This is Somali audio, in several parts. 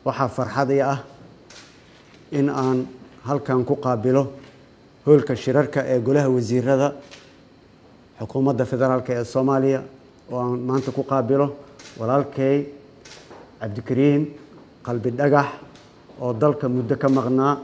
waxaa farxadii ah in aan halkan ku qaabilo hoolka shirarka ee golaha wasiirada xukuumadda federaalk ee soomaaliya oo aan maanta ku qaabilo walaalkay cabdikariin qalbi dhagax oo dalka muddo ka maqnaa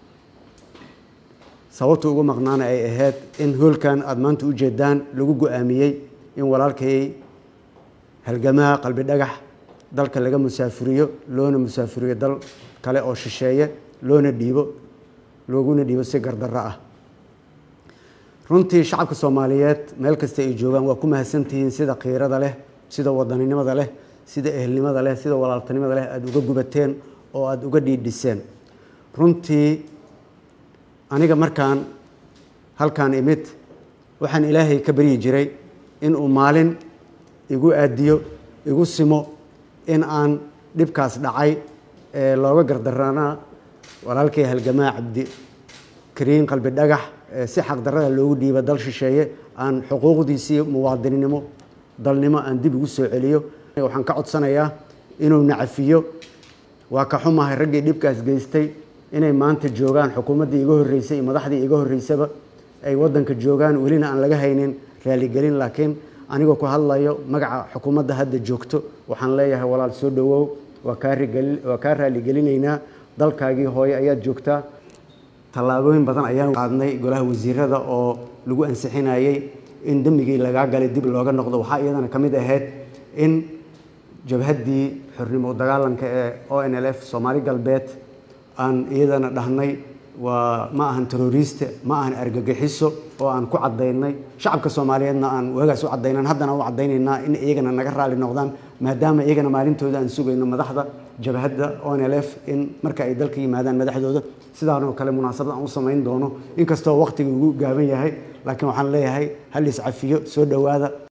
sababta ugu maqnaana ay ahayd in hoolkan aada maanta u jeedaan lagu go-aamiyey in walaalkay halgamaha qalbi dhagax dalka laga musaafuriyo loona musaafuriyo dal kale oo shisheeye loona dhiibo looguna dhiibo si gardarro ah runtii shacabka soomaaliyeed meel kasta ay joogaan waa ku mahadsantihiin sida khiirada leh sida wadaninimada leh sida ehelnimada leh sida walaaltanimada leh aada uga gubateen oo aada uga dhiidhiseen runtii aniga markaan halkaan imid waxaan ilaahay ka baryi jiray inuu maalin igu aadiyo igu simo in aan dhibkaas dhacay ee looga gardarana walaalkay halgamaa cabdi kariin qalbi dhagax si xaqdarrada loogu dhiiba dal shisheeye aan xuquuqdiisii muwaadinnimo dalnimo aan dib ugu soo celiyo waxaan ka codsanayaa inuu nacafiyo waa ka xumahay raggii dhibkaas geystay inay maanta joogaan xukuumaddii iga horreysay iyo madaxdii iga horreysaba ay waddanka joogaan welina aan laga haynin raaligelin laakiin anigoo ku hadlayo magaca xukuumadda hadda joogto waxaan leeyahay walaal soo dhowow waa kaawaa kaa raaligelineynaa dalkaagii hooye ayaad joogtaa tallaabooyin badan ayaan qaadnay golaha wasiirada oo lagu ansixinayey in dembigii lagaa galay dib looga noqdo waxaa iyadana ka mid ahayd in jabhaddii xornimo dagaalanka ee o n l f soomaali galbeed aan iyadana dhahnay waa ma ahan teroriste ma ahan argagixiso oo aan ku cadaynay shacabka soomaaliyeedna aan waagaas u cadaynan haddana u cadaynaynaa in iyagana naga raali noqdaan maadaama iyagana maalintooda aan sugayno madaxda jabhadda o n l f in marka ay dalka yimaadaan madaxdooda sidaanoo kale munaasabad aan u samayn doono inkastoo waqtiga ugu gaaban yahay laakiin waxaan leeyahay hal iscafiyo soo dhowaada